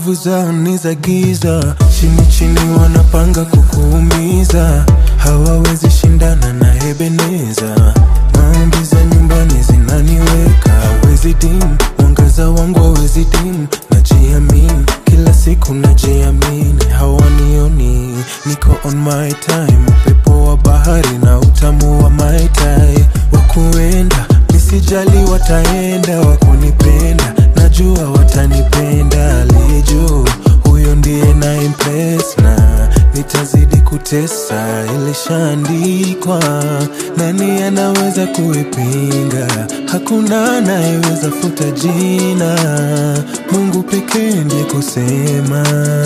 nguvu zao ni za giza, chini chini wanapanga kukuumiza, hawawezi shindana na Ebeneza. Maombi za nyumbani zinaniweka, hawezi dim, mwangaza wangu hawezi dim, najiamini kila siku najiamini, hawanioni niko on my time, upepo wa bahari na utamu wa mai tai, wakuenda nisijali, wataenda wakunipenda, najua watanipenda, aliye juu huyo ndiye na impress na nitazidi kutesa, ilishaandikwa. Nani anaweza kuipinga? Hakuna anayeweza futa jina, Mungu pekee ndiye kusema.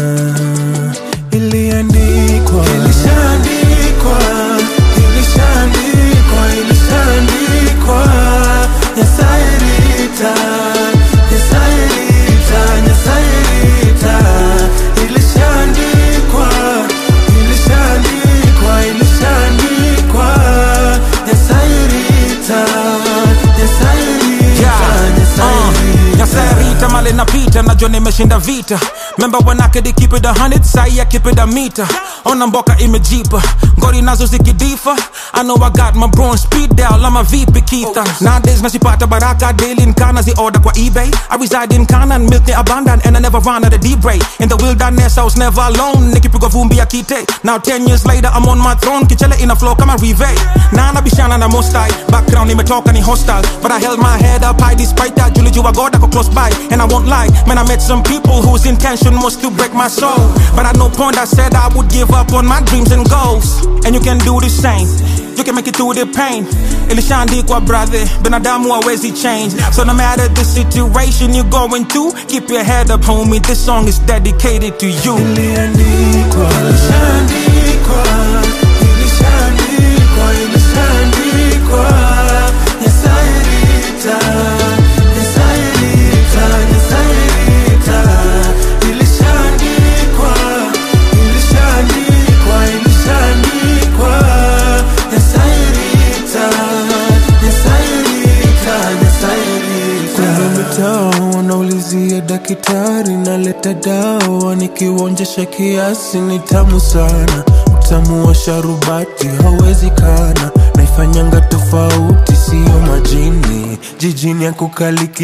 Iliandikwa, ilishaandikwa, ilishaandikwa, ilishaandikwa. Nyasaye rita, Nyasaye rita, Nyasaye rita. Ilishaandikwa, ilishaandikwa, ilishaandikwa. Nyasaye rita, Nyasaye rita, Nyasaye rita. Nyasarita male napita najua nimeshinda vita memba wanake they keep it a hundred sai I keep it a meter ona mboka imejipa ngori nazo zikidifa I know I got my bronze speed dial I'm a VP Keitha nowadays nasipata baraka daily nkana zi order kwa eBay I reside in Kana and milk ni abundant and I never run out of deep ray in the wilderness I was never alone nikipigwa vumbi ya kite now 10 years later I'm on my throne kichele ina flow kama rive na nabishana na mostai background imetoka ni hostile but I held my head up high despite that Julie Jua God I go close by and I won't lie man I met some people whose intention was to break my soul but at no point I said I would give up on my dreams and goals and you can do the same you can make it through the pain ilishaandikwa brother binadamu hawezi change so no matter the situation you're going through keep your head up homie this song is dedicated to you Iliandikwa, ilishaandikwa, ilishaandikwa, ilishaandikwa. Nyasaye rita, Nyasaye rita, Nyasaye rita. Ilishaandikwa, ilishaandikwa, ilishaandikwa. Nyasaye rita, Nyasaye rita, Nyasaye rita. Kumbe mitaa wanaulizia daktari, naleta dawa nikiuonjesha kiasi, ni tamu sana. Utamu wa sharubati hauwezi kana, naifanyanga tofauti, siyo majini. Jijini ya kukaliki